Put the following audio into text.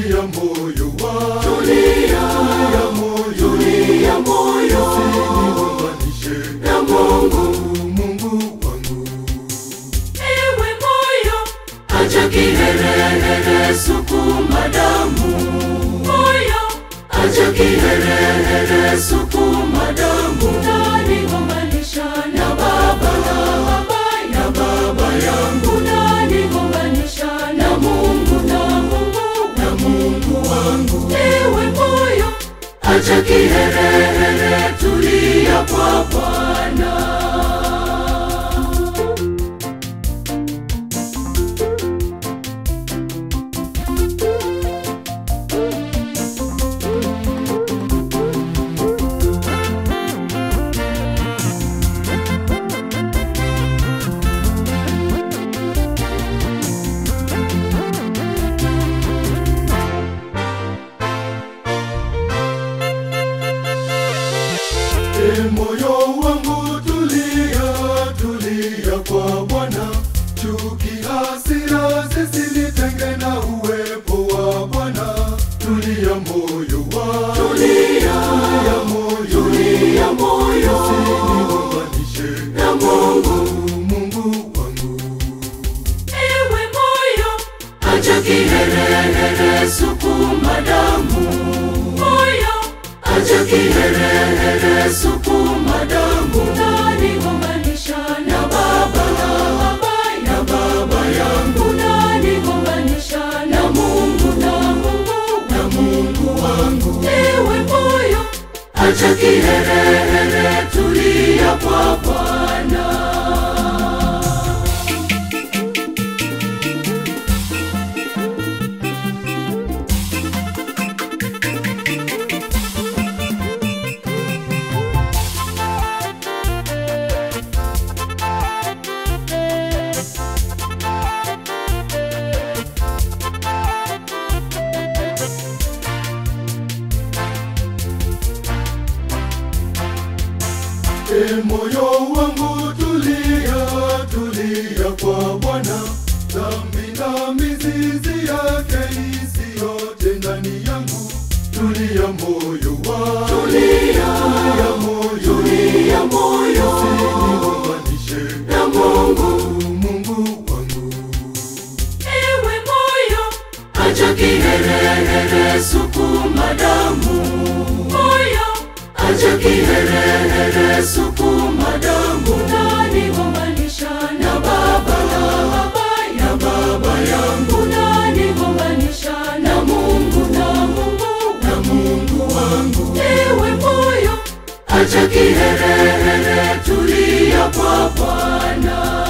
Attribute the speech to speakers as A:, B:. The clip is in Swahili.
A: tulia moyo wangu,
B: Tulia,
A: tulia moyo,
B: tulia moyo
A: usinigonganishe
B: na Mungu.
A: Mungu wangu.
B: Ewe moyo, acha kiherehere, sukuma damu. Moyo, acha kiherehere, sukuma damu. Unanigonganisha na baba na baba na baba yangu, unanigonganisha na Mungu na Mungu na Mungu wangu. Ewe moyo, acha kiherehere, tulia kwa Bwana.
A: E moyo wangu tulia, tulia kwa Bwana, chuki hasira zisinitenge na uwepo wa Bwana. Tulia moyo wangu,
B: Tulia,
A: tulia moyo,
B: tulia moyo
A: usinigonganishe
B: na Mungu.
A: Mungu wangu.
B: Ewe moyo, acha kiherehere, sukuma damu. Moyo, acha kiherehere, sukuma damu. Unanigonganisha na baba na baba na baba yangu, unanigonganisha na Mungu na Mungu na Mungu wangu. Ewe moyo, acha kiherehere, tulia kwa Bwana.
A: E moyo wangu tulia, tulia kwa Bwana, dhambi na mizizi yake isiyote ndani yangu. Tulia moyo wangu,
B: Tulia,
A: tulia moyo,
B: tulia moyo
A: usinigonganishe
B: na Mungu.
A: Mungu wangu.
B: Ewe moyo, acha kiherehere, sukuma damu. Moyo, acha kiherehere, sukuma damu. Unanigonganisha na baba na baba na baba yangu, unanigonganisha na Mungu na Mungu na Mungu wangu. Ewe moyo, acha kiherehere, tulia kwa Bwana.